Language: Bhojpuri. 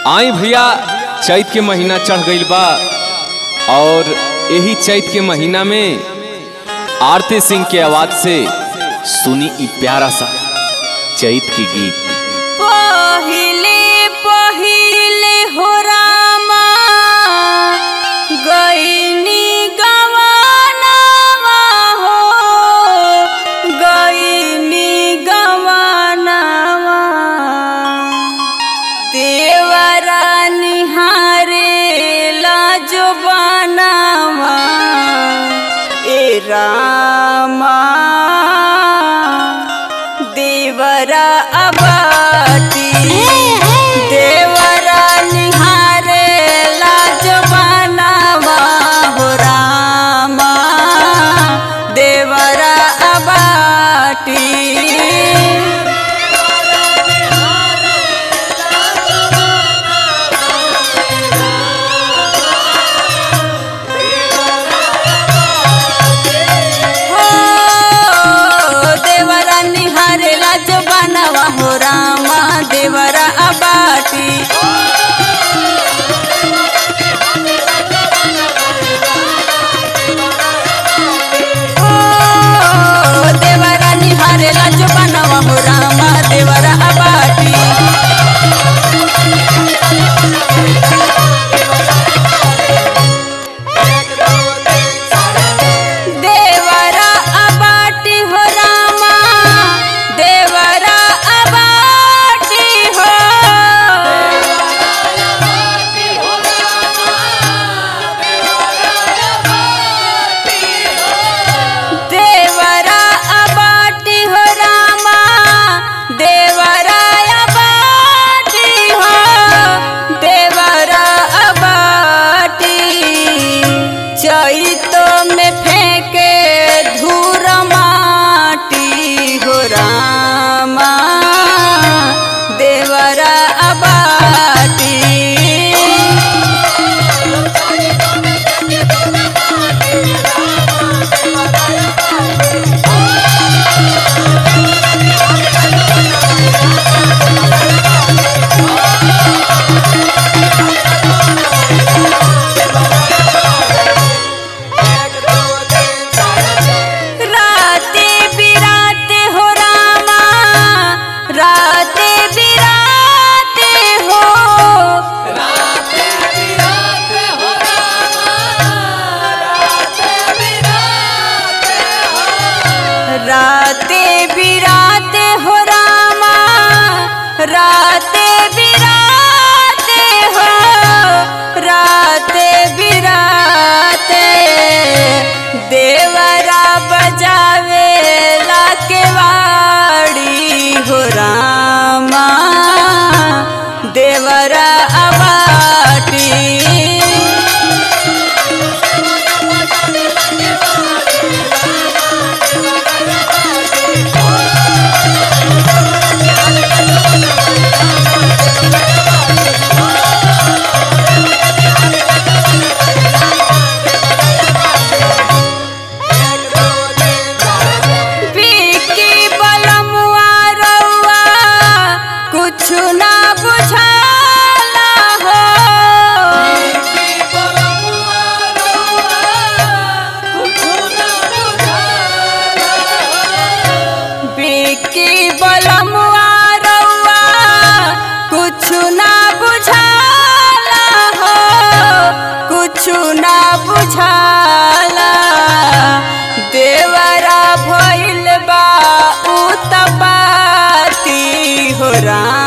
आई भैया चैत के महीना चढ़ गईल बा और यही चैत के महीना में आरती सिंह के आवाज से सुनी ई प्यारा सा चैत की गीत पहिले पहिले हो रामा गईनी गवानावा हो गईनी गवानावा देवरा निहारे लाजो बनावा ए रामा देवरा अबाटी देवरा निहारे लाज बनावा हो रामा देवरा अबाटी हो देवरा निहारे लाज बनावा हो रामा देवरा अबाटी हो देवरा निहारे लाज बनावा हो रामा देवरा अबाटी देवरा अबाटी हो रामा देवरा अबाटी हो देवरा अबाटी हो रामा देवरा अबाटी हो देवरा अबाटी चैतो में फेंके धूर माटी हो रामा देवरा अबाटी राते बिराते हो रामा राते बिराते हो राते बिराते हो रामा राते बिराते हो राते बिराते देवरा बजावे लाके वाड़ी हो रामा देवरा अबाटी पीकी बलमुआ रउआ कुछु ना बुझाला हो पीकी बलमुआ रउआ कुछु ना बुझाला हो कुछु ना बुझाला देवरा भइल बा उतपाती हो राम